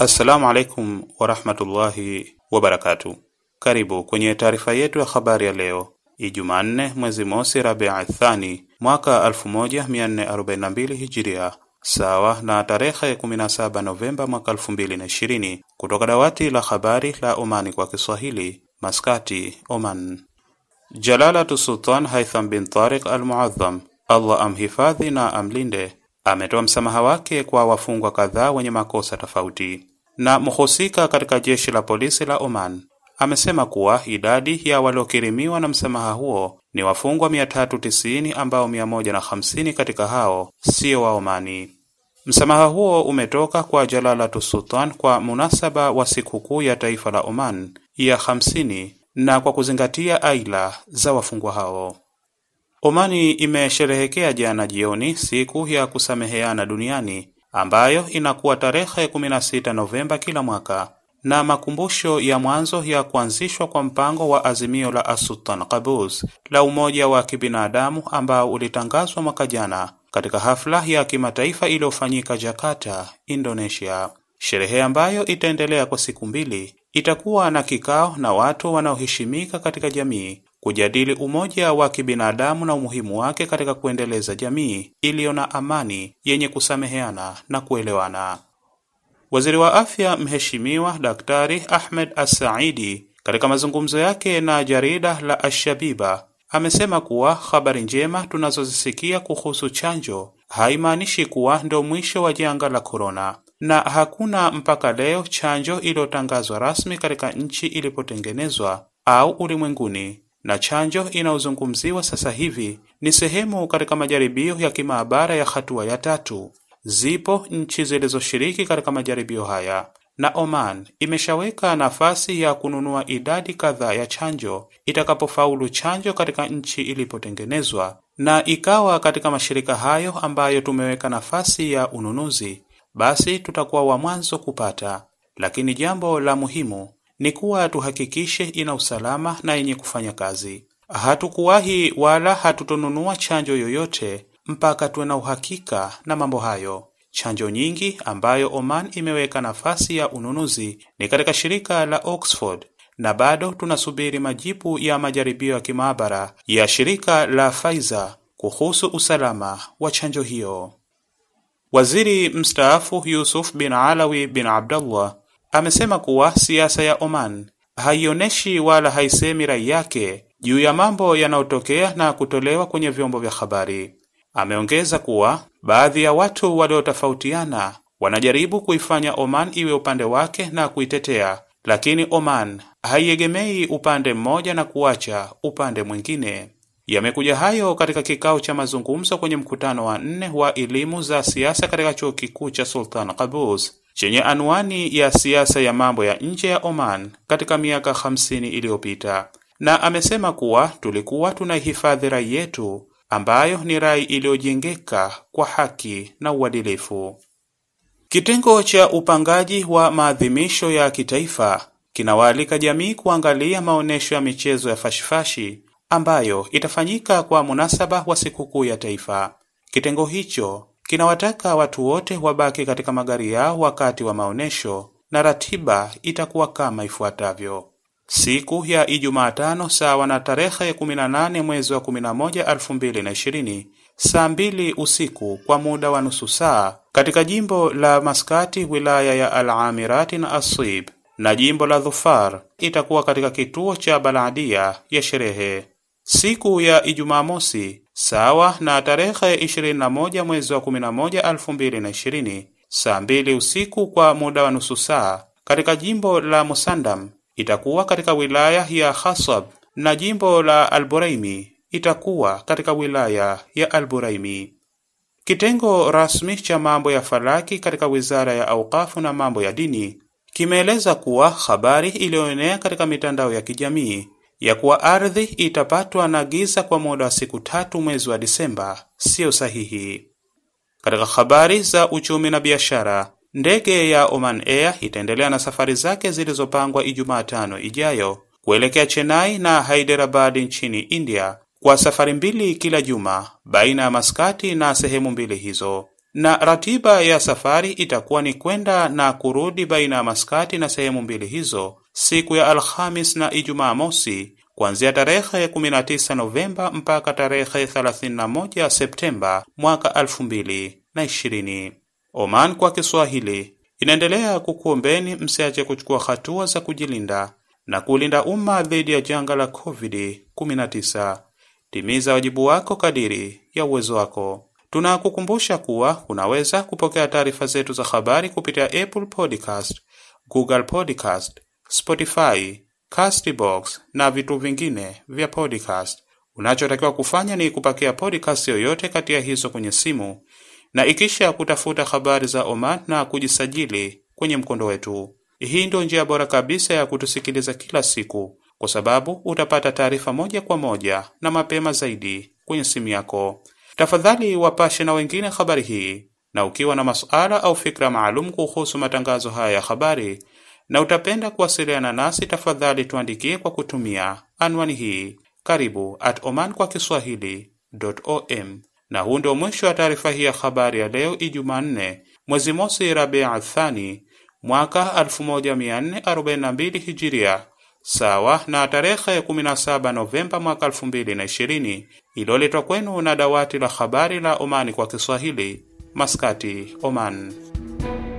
Assalamu alaikum warahmatullahi wabarakatu. Karibu kwenye taarifa yetu ya habari ya leo Ijumaa nne mwezi mosi Rabia Thani mwaka 1442 Hijiria, sawa na tarehe 17 Novemba mwaka 2020, kutoka dawati la habari la Omani kwa Kiswahili, Maskati, Oman. Jalalatu Sultan Haitham bin Tariq al-Muadham, Allah amhifadhi na amlinde, ametoa msamaha wake kwa wafungwa kadhaa wenye makosa tofauti. Na mhusika katika jeshi la polisi la Oman amesema kuwa idadi ya waliokirimiwa na msamaha huo ni wafungwa 390 ambao 150 katika hao sio wa Omani. Msamaha huo umetoka kwa Jalalatu Sultan kwa munasaba wa sikukuu ya taifa la Oman ya 50 na kwa kuzingatia aila za wafungwa hao. Omani imesherehekea jana jioni siku ya kusameheana duniani ambayo inakuwa tarehe 16 Novemba kila mwaka na makumbusho ya mwanzo ya kuanzishwa kwa mpango wa azimio la Asultan Qaboos la umoja wa kibinadamu ambao ulitangazwa mwaka jana katika hafla ya kimataifa iliyofanyika Jakarta, Indonesia. Sherehe ambayo itaendelea kwa siku mbili itakuwa na kikao na watu wanaoheshimika katika jamii kujadili umoja wa kibinadamu na umuhimu wake katika kuendeleza jamii iliyo na amani yenye kusameheana na kuelewana. Waziri wa Afya Mheshimiwa Daktari Ahmed As-Saidi katika mazungumzo yake na jarida la Ashabiba amesema kuwa habari njema tunazozisikia kuhusu chanjo haimaanishi kuwa ndio mwisho wa janga la korona, na hakuna mpaka leo chanjo iliyotangazwa rasmi katika nchi ilipotengenezwa au ulimwenguni, na chanjo inayozungumziwa sasa hivi ni sehemu katika majaribio ya kimaabara ya hatua ya tatu. Zipo nchi zilizoshiriki katika majaribio haya na Oman imeshaweka nafasi ya kununua idadi kadhaa ya chanjo itakapofaulu chanjo katika nchi ilipotengenezwa na ikawa katika mashirika hayo ambayo tumeweka nafasi ya ununuzi, basi tutakuwa wa mwanzo kupata. Lakini jambo la muhimu ni kuwa tuhakikishe ina usalama na yenye kufanya kazi. Hatukuwahi wala hatutonunua chanjo yoyote mpaka tuwe na uhakika na mambo hayo. Chanjo nyingi ambayo Oman imeweka nafasi ya ununuzi ni katika shirika la Oxford na bado tunasubiri majibu ya majaribio ya kimaabara ya shirika la Pfizer kuhusu usalama wa chanjo hiyo. Waziri mstaafu Yusuf bin Alawi bin Abdullah amesema kuwa siasa ya Oman haionyeshi wala haisemi rai yake juu ya mambo yanayotokea na kutolewa kwenye vyombo vya habari. Ameongeza kuwa baadhi ya watu waliotofautiana wanajaribu kuifanya Oman iwe upande wake na kuitetea, lakini Oman haiegemei upande mmoja na kuacha upande mwingine. Yamekuja hayo katika kikao cha mazungumzo kwenye mkutano wa nne wa elimu za siasa katika chuo kikuu cha Sultan Qaboos chenye anwani ya siasa ya mambo ya nje ya Oman katika miaka 50 iliyopita, na amesema kuwa tulikuwa tunaihifadhi rai yetu ambayo ni rai iliyojengeka kwa haki na uadilifu. Kitengo cha upangaji wa maadhimisho ya kitaifa kinawaalika jamii kuangalia maonyesho ya michezo ya fashifashi ambayo itafanyika kwa munasaba wa sikukuu ya taifa. Kitengo hicho kinawataka watu wote wabaki katika magari yao wakati wa maonyesho na ratiba itakuwa kama ifuatavyo: Siku ya Ijumaa tano sawa na tarehe 18 mwezi wa 11 2020, saa mbili usiku kwa muda wa nusu saa katika jimbo la Maskati, wilaya ya Al-Amirati na Asib, na jimbo la Dhufar itakuwa katika kituo cha Baladia ya sherehe. Siku ya Ijumaa mosi sawa na tarehe 21 mwezi wa 11 2020, saa mbili usiku kwa muda wa nusu saa katika jimbo la Musandam itakuwa katika wilaya ya Khasab na jimbo la Al-Buraimi itakuwa katika wilaya ya Al-Buraimi. Kitengo rasmi cha mambo ya falaki katika Wizara ya Auqafu na mambo ya dini kimeeleza kuwa habari iliyoenea katika mitandao ya kijamii ya kuwa ardhi itapatwa na giza kwa muda wa siku tatu mwezi wa Disemba siyo sahihi. Katika habari za uchumi na biashara, ndege ya Oman Air itaendelea na safari zake zilizopangwa Ijumaa tano ijayo kuelekea Chennai na Hyderabad nchini India kwa safari mbili kila juma baina ya Maskati na sehemu mbili hizo. na ratiba ya safari itakuwa ni kwenda na kurudi baina ya Maskati na sehemu mbili hizo siku ya Alhamis na Ijumaa mosi kuanzia tarehe 19 Novemba mpaka tarehe 31 Septemba mwaka 2020. Oman kwa Kiswahili inaendelea kukuombeni msiache kuchukua hatua za kujilinda na kulinda umma dhidi ya janga la COVID-19. Timiza wajibu wako kadiri ya uwezo wako. Tunakukumbusha kuwa unaweza kupokea taarifa zetu za habari kupitia Apple Podcast, Google Podcast, Spotify, Castbox na vitu vingine vya podcast. Unachotakiwa kufanya ni kupakia podcast yoyote kati ya hizo kwenye simu na ikisha kutafuta habari za Oman na kujisajili kwenye mkondo wetu. Hii ndio njia bora kabisa ya kutusikiliza kila siku, kwa sababu utapata taarifa moja kwa moja na mapema zaidi kwenye simu yako. Tafadhali wapashe na wengine habari hii, na ukiwa na masuala au fikra maalum kuhusu matangazo haya ya habari na utapenda kuwasiliana nasi, tafadhali tuandikie kwa kutumia anwani hii karibu at oman kwa kiswahili.om. Na huu ndio mwisho wa taarifa hii ya habari ya leo Ijumaa nne mwezi mosi Rabia Athani mwaka 1442 Hijiria, sawa na tarehe 17 Novemba mwaka 2020, iliyoletwa kwenu na dawati la habari la Omani kwa Kiswahili, Maskati, Oman.